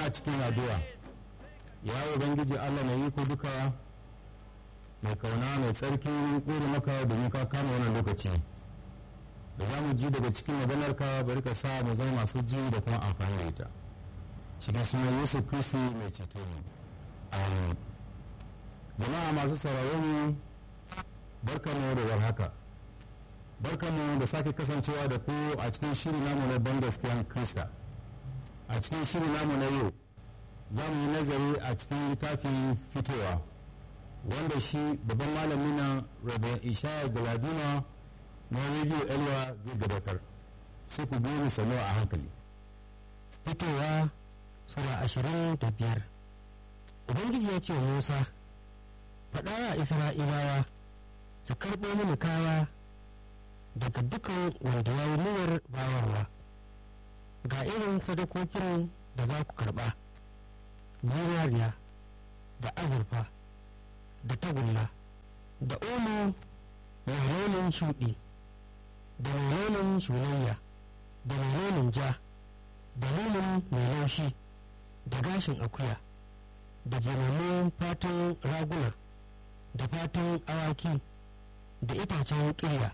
a cikin addu'a ya ubangiji allah mai iko duka mai kauna mai tsarki ƙuri maka domin ka kama wannan lokaci da za mu ji daga cikin maganarka bari ka sa mu zama masu ji da kuma amfani da ita cikin sunan yesu kristi mai ceto mu amin jama'a masu sauraro mu barkamu da warhaka barkamu da sake kasancewa da ku a cikin shiri namu na ban gaskiyan krista a cikin shiri namu na yau za mu yi nazari a cikin littafin fitowa wanda shi babban malami na rabin ishaya galadima na rediyo elwa zai gabatar sai ku biyo sanu a hankali fitowa sura ashirin da biyar ubangiji ya ce wa musa faɗa wa isra'ilawa su karɓo mini kaya daga dukan wanda ya yi niyyar bawarwa ga irin sadakokin da za ku karɓa zinariya da azurfa da tagulla da omo mai launin shuɗi da mai launin shulayya da mai launin ja da launin mai laushi da gashin akuya da jimammun fatan raguna da fatan awaki da itacen ƙirya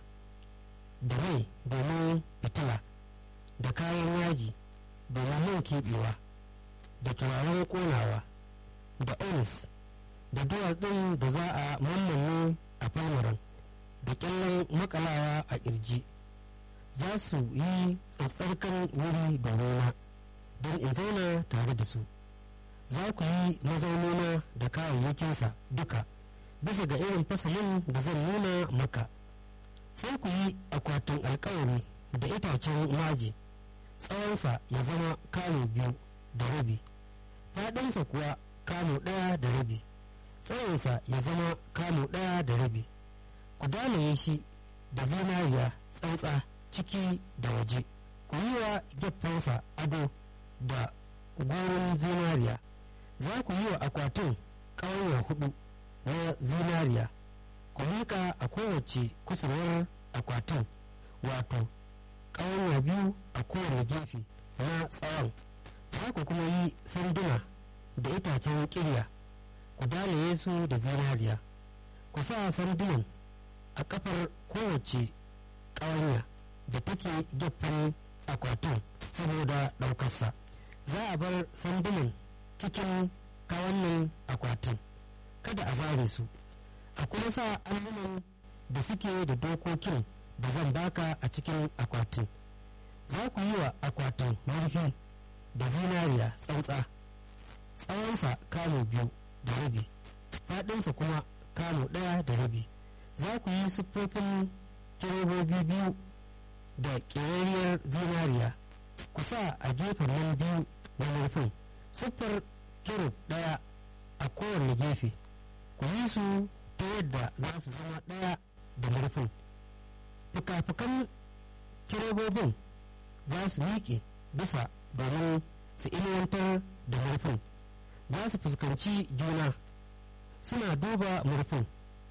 da mai domin fitila da kayan yaji domin man keɓewa da turaren ƙonawa da onis da duwatsun da za a mammanne a falmaran da ƙyallen makalawa a ƙirji za su yi tsatsarkan wuri domina don in zauna tare da su za ku yi mazaunina da kayayyakinsa duka bisa ga irin fasalin da zan nuna maka sai ku yi akwatin alkawari da itacen maji tsawonsa ya zama kamo biyu da rabi faɗinsa kuwa kamo ɗaya da rabi tsawonsa ya zama kamo ɗaya da rabi ku dalaye shi da zinariya tsantsa ciki da waje ku yi wa gefensa ado da goron zinariya za ku yi wa akwatin ƙauye hudu na zinariya ku miƙa a kowace kusurwar akwatin wato ƙawanya biyu a kowane gefe na tsawon za ku kuma yi sanduna da itacen ƙirya ku dalaye su da zinariya ku sa sandunan a kafar kowace ƙawanya da take gefen akwatin saboda ɗaukarsa za a bar sandunan cikin kawannin akwatin kada a zare su a kuma sa allunan da suke da dokokin da zan baka a cikin akwatin za ku yi wa akwatin murfi da zinariya tsantsa tsawonsa kamo biyu da rabi faɗinsa kuma kamo ɗaya da rabi za ku yi siffofin kirobobi biyu da ƙerariyar zinariya ku sa a gefen nan biyu na murfin siffar kirub ɗaya a kowane gefe ku yi su ta yadda za su zama ɗaya da murfin fuka-fukan kirobobin za su miƙe bisa domin su inuwantar da murfin za su fuskanci juna suna duba murfin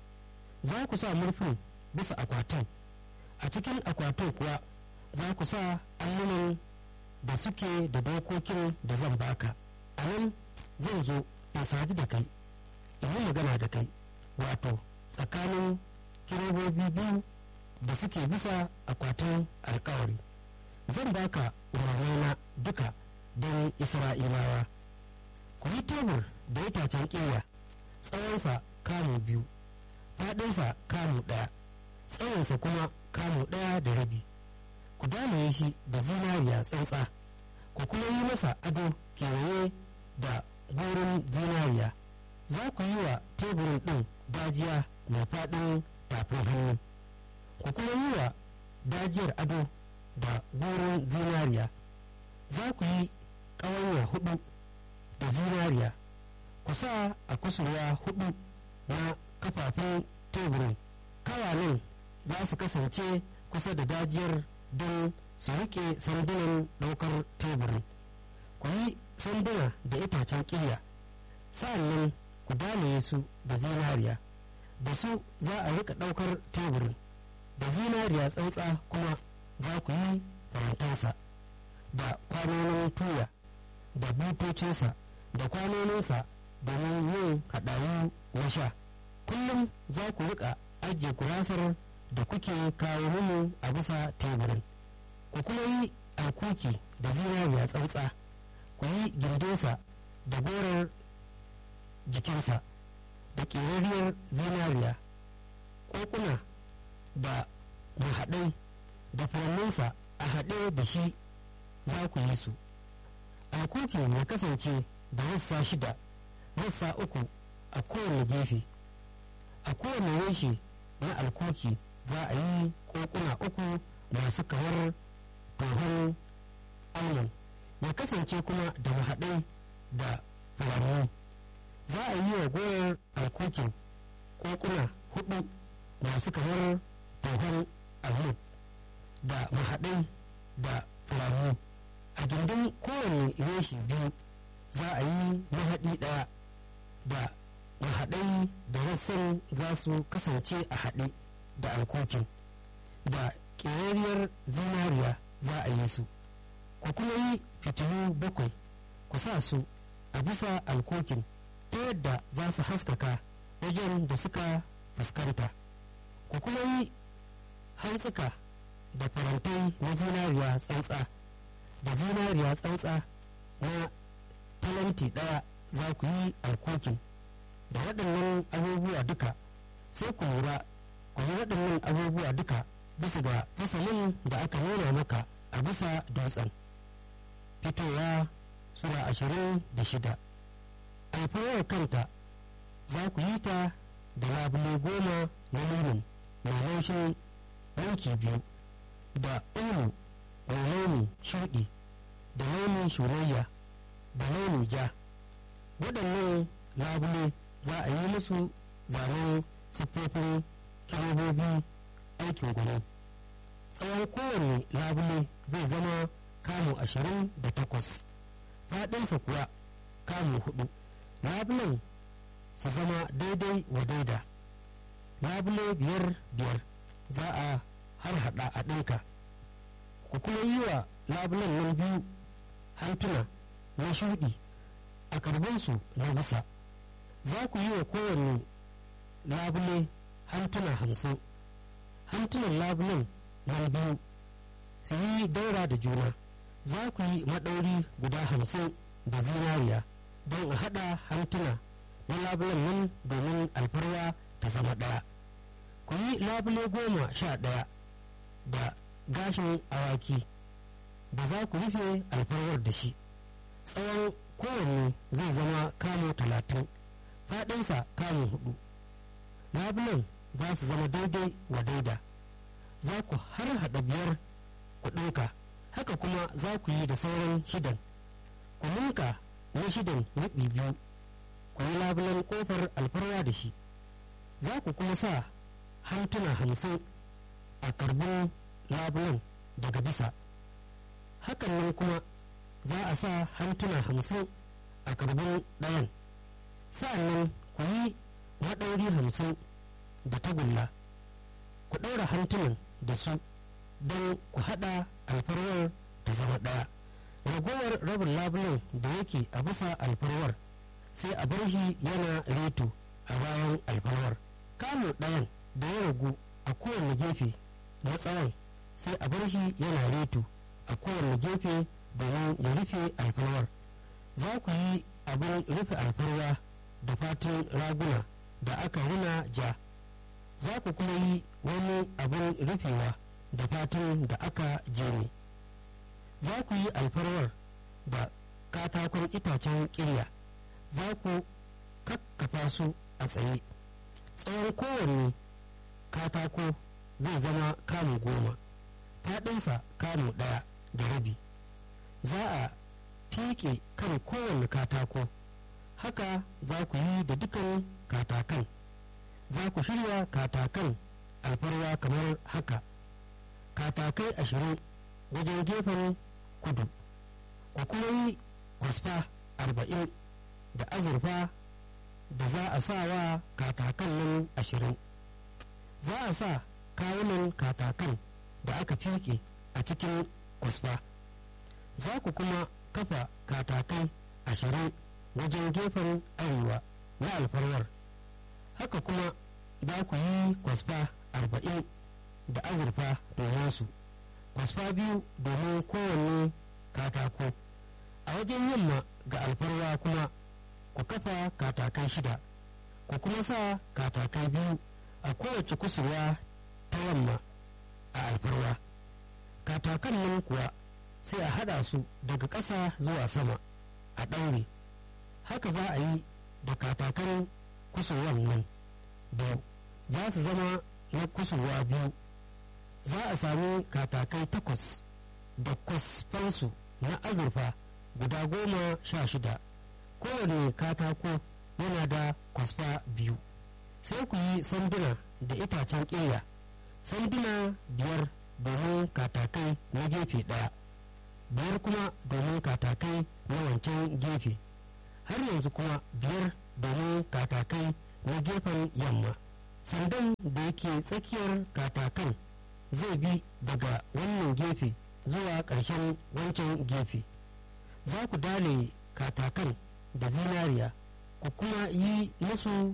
za ku sa murfin bisa akwatin a cikin akwatin kuwa za ku sa allunan da suke da dokokin da zan baka a nan zan zo in sadu da kai in yi magana da kai wato tsakanin kirobobi biyu da suke bisa akwatin alkawari zan baka umarnina duka don isra'ilawa ku yi tebur da itacen ƙeya tsawonsa kamu biyu faɗinsa kamu ɗaya tsawonsa kuma kamu ɗaya da rabi ku damaye shi da zinariya tsantsa ku kuma yi masa ado kewaye da gorin zinariya za ku yi wa teburin ɗin dajiya mai faɗin tafin hannu ku kuma yi wa dajiyar ado da goron zinariya za ku yi ƙawanya hudu da zinariya ku sa a kusurwa hudu na kafafun teburin kawanin za su kasance kusa da dajiyar don su rike sandunan ɗaukar teburin ku yi sanduna da itacen ƙirya sa'annan ku dalaye su da zinariya da su za a rika ɗaukar teburin da zinariya tsantsa kuma za ku yi farantansa da kwanonin tuya da butocinsa da kwanoninsa domin yin haɗawu na sha kullum za ku riƙa ajiye gurasar da kuke kawo mini a bisa teburin ku kuma yi alkuki da zinariya tsantsa ku yi gindinsa da gorar jikinsa da ƙerariyar zinariya ƙoƙuna da mahaɗai da furanninsa a haɗe da shi za ku yi su alkukin ya kasance da rassa shida rassa uku a kowane gefe a kowane reshe na alkuki za a yi ƙoƙuna uku masu kamar tohon almon ya kasance kuma da mahaɗai da furanni za a yi wa goyar alkukin ƙoƙuna hudu masu kamar tohon almon da mahaɗai da furanni a gindin kowane reshe biyu za a yi mahaɗi ɗaya da mahaɗai da rassan za su kasance a haɗe da alkokin da ƙerariyar zinariya za a yi su ku kuma yi fitilu bakwai ku sa su a bisa alkokin ta yadda za su haskaka wajen da suka fuskanta ku kuma yi hantsuka da farantai na zinariya tsantsa da zinariya tsantsa na talanti ɗaya za ku yi alkokin da waɗannan abubuwa duka sai ku lura ku yi waɗannan abubuwa duka bisa ga fasalin da aka nuna maka a bisa dutsen fitowa sura ashirin da shida alfawar kanta za ku yi ta da labule goma na lulun mai laushin yanki biyu da ulu mai launi shuɗi da launin shurayya da launi ja waɗannan labule za a yi musu zanen siffofin kyamobobi aikin gwani tsawon kowane labule zai zama kamu ashirin da takwas faɗinsa kuwa kamu hudu labulen su zama daidai wa daida labule biyar biyar za a har hada a ɗinka ku kuma yi wa labulen nan biyu hantuna na shuɗi a karbinsu na bisa za ku yi wa kowane labule hantuna hamsin hantunan labulen nan biyu su yi daura da juna za ku yi maɗauri guda hamsin da zinariya don a haɗa hantuna na labulen nan domin alfarwa ta zama ɗaya ku yi labule goma sha ɗaya da gashin awaki da za ku rufe alfarwar da shi tsawon kowanne zai zama kamo talatin faɗinsa kamo hudu labulen za su zama daidai wa daida za ku har haɗa biyar ku ɗinka haka kuma za ku yi da sauran shidan ku ninka na shidan ruɓi biyu ku yi labulen ƙofar alfarwa da shi za ku kuma sa hantuna hamsin a karbin labulen daga bisa hakan nan kuma za a sa hantuna hamsin a karbin ɗayan sa'annan ku yi maɗauri hamsin da tagulla ku ɗaura hantunan da su don ku haɗa alfarwar ta zama ɗaya ragowar rabin labulen da yake a bisa alfarwar sai a bar shi yana reto a bayan alfarwar kamu ɗayan da ya ragu a kowane gefe na tsawon sai a bar shi yana reto a kowane gefe domin ya rufe alfarwar za ku yi abin rufe alfarwa da fatin raguna da aka runa ja za ku kuma yi wani abin rufewa da fatin da aka jeme za ku yi alfarwar da katakon itacen kirya za ku kakkafa su a tsaye tsawon kowanne katako zai zama kamu goma faɗinsa kamu ɗaya da rabi za a fiƙe kan kowane katako haka za ku yi da dukan katakan za ku shirya katakan alfarwa kamar haka katakai ashirin wajen gefen kudu ku kuma yi kwasfa arba'in da azurfa da za a sa wa katakan nan ashirin za a sa kawunan katakan da aka fiƙe a cikin kwasfa za ku kuma kafa katakai ashirin wajen gefen arewa na alfarwar haka kuma za ku yi kwasfa arba'in da azurfa domin su kwasfa biyu domin kowanne katako a wajen yamma ga alfarwa kuma ku kafa katakai shida ku kuma sa katakai biyu a kowace kusurwa ta yamma a alfarwa katakan nan kuwa sai a hada su daga ƙasa zuwa sama a ɗaure haka za a yi da katakan kusurwan nan biyu za su zama na kusurwa biyu za a sami katakai takwas da kwasfansu na azurfa guda goma sha shida kowane katako yana da kwasfa biyu sai ku yi sanduna da itacen ƙirya sanduna biyar domin katakai na gefe ɗaya biyar kuma domin katakai na wancan gefe har yanzu kuma biyar domin katakai na gefen yamma sandan da yake tsakiyar katakan zai bi daga wannan gefe zuwa ƙarshen wancan gefe za ku dale katakan da zinariya ku kuma yi musu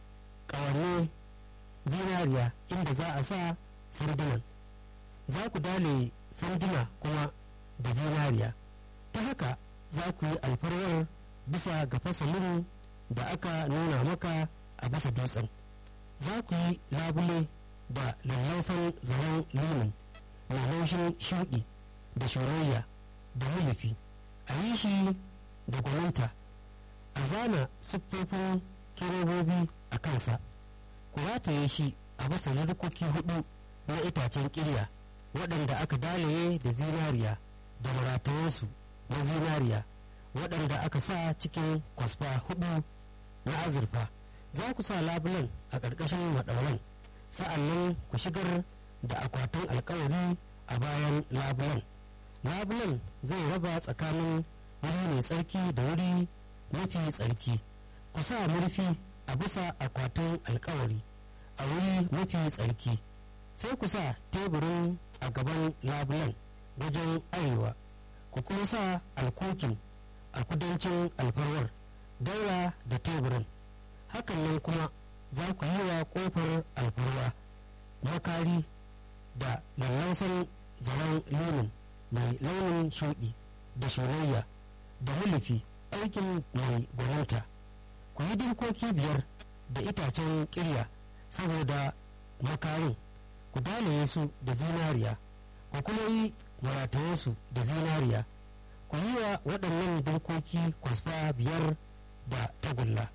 ƙawanne zinariya inda za a sa sandunan za ku dale sanduna kuma da zinariya ta haka za ku yi alfarwar bisa ga fasalin da aka nuna maka a bisa dutsen za ku yi labule da lallausan zaren linin mai laushin shuɗi da shurayya da mulufi a yi shi da gwaninta a zana siffofin kerobobi a kansa ku rataye shi a bisa rikoki hudu na itacen kirya waɗanda aka dalaye da zinariya da maratayensu na zinariya waɗanda aka sa cikin kwasfa hudu na azurfa za ku sa labulen a ƙarƙashin maɗauran sa'an nan ku shigar da akwatin alkawari a bayan labulen labulen zai raba tsakanin wuri mai tsarki da wuri mafi tsarki ku sa murfi a bisa akwatin alkawari a wuri mafi tsarki sai ku sa teburin a gaban labulen wajen arewa ku kuma sa alkokin a kudancin alfarwar daura da teburin hakan nan kuma za ku yi wa kofar alfarwa makari da lallausan zaren linin mai launin shuɗi da shurayya da mulufi aikin mai gwaninta ku yi dinkoki biyar da itacen ƙirya saboda makarin ku dalaye su da zinariya ku kuma yi maratayensu da zinariya ku yi wa waɗannan dinkoki kwasfa biyar da tagulla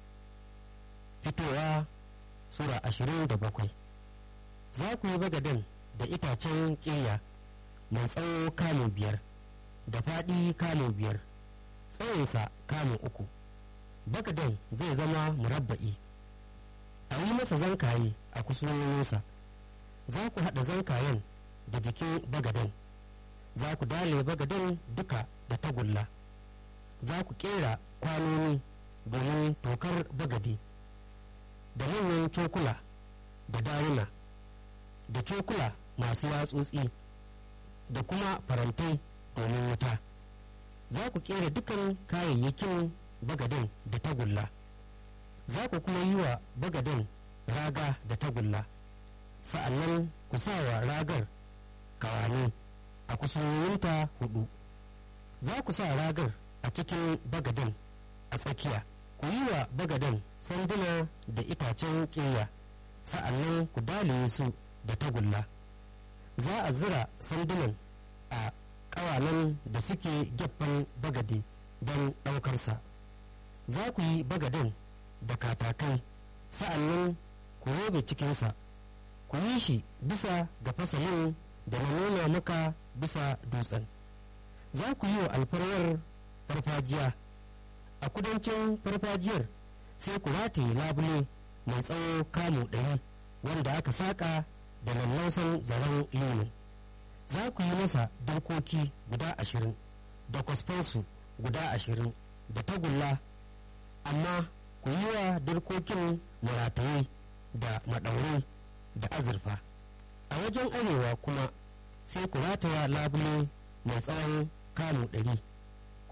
fitowa sura ashirin da bakwai za ku yi bagaden da itacen ƙirya mai tsawo kamun biyar da faɗi kamun biyar tsawonsa kamun uku bagaden zai zama murabba'i a yi masa zankaye a kusurwoyinsa za ku haɗa zankayen da jikin bagaden za ku dale bagaden duka da tagulla za ku ƙera kwanoni domin tokar bagade da manyan cokula da daruna da cokula masu yatsotsi da kuma farantai domin wuta za ku kera dukan kayayyakin bagaden da tagulla za ku kuma yi wa bagaden raga da tagulla sa'annan ku sa wa ragar kawane a kusurwoyinta hudu za ku sa ragar a cikin bagaden a tsakiya ku yi wa bagaden sanduna da itacen ƙeya sa'annan ku dalaye su da tagulla za a zira sandunan a ƙawanan da suke gefen bagade don ɗaukarsa za ku yi bagaden da katakai sa'annan ku robe cikinsa ku yi shi bisa ga fasalin da na nuna maka bisa dutsen za ku yi wa alfarwar farfajiya a kudancin farfajiyar sai ku rataye labule mai tsawo kamu ɗari wanda aka saƙa da lallausan zaren linin za ku yi masa dokoki guda ashirin da kwasfansu guda ashirin da tagulla amma ku yi wa dirkokin marataye da maɗaurai da azurfa a wajen arewa kuma sai ku rataya labule mai tsawon kamu ɗari ku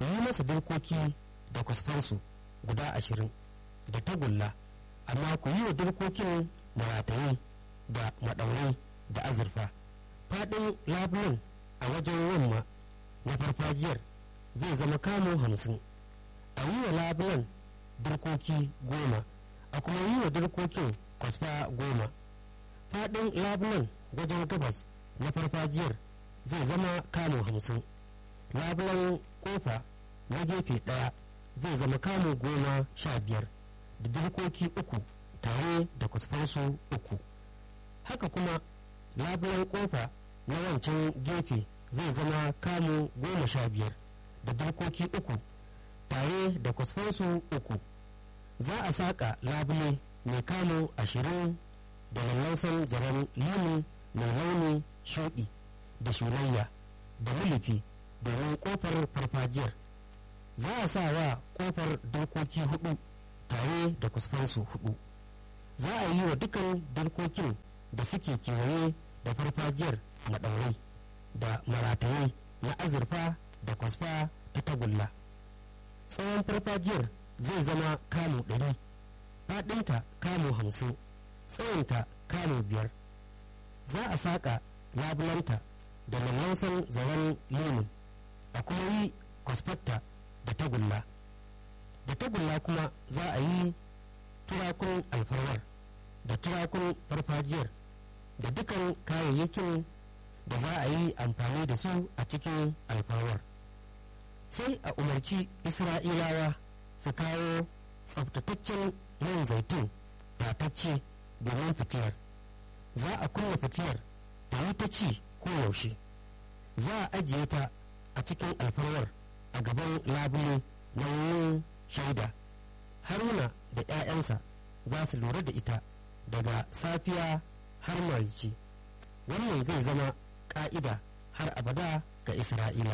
ku yi masa dirkoki da kusfansu guda ashirin da tagulla amma ku yi wa dirkokin marataye da maɗaurai da azurfa faɗin labulen a wajen yamma na farfajiyar zai zama kamo hamsin a yi wa labulen dirkoki goma a kuma yi wa dirkokin kwasfa goma faɗin labulen wajen gabas na farfajiyar zai zama kamo hamsin labulen kofa na gefe ɗaya zai zama kamo goma sha biyar da dirkoki uku tare da kusfansu uku haka kuma labulen kofa na wancan gefe zai zama kamo goma sha biyar da dirkoki uku tare da kusfansu uku za a saƙa labule mai kamo ashirin da lallausan zaren limin mai launi shuɗi da shulayya da mulufi domin ƙofar farfajiyar za a sa wa ƙofar dokoki hudu tare da kusfansu hudu za a yi wa dukan dokokin da suke kewaye da farfajiyar maɗaurai da marataye na azurfa da kwasfa ta tagulla tsawon farfajiyar zai zama kamo ɗari faɗinta kamo hamsin tsawonta kamo biyar za a saƙa labulanta da lallausan zaren lemun a kuma yi kwasfatta da tagulla da tagulla kuma za a yi turakun alfarwar da turakun farfajiyar da dukan kayayyakin da za a yi amfani da su a cikin alfarwar sai a umarci isra'ilawa su kawo tsaftataccen man zaitun tatacce domin fitiyar za a kunna fitiyar ta yi ta ci koyaushe za a ajiye ta a cikin alfarwar a gaban labule na wurin shaida haruna da 'ya'yansa za su lura da ita daga safiya har marici wannan zai zama ƙa'ida har abada ga isra'ila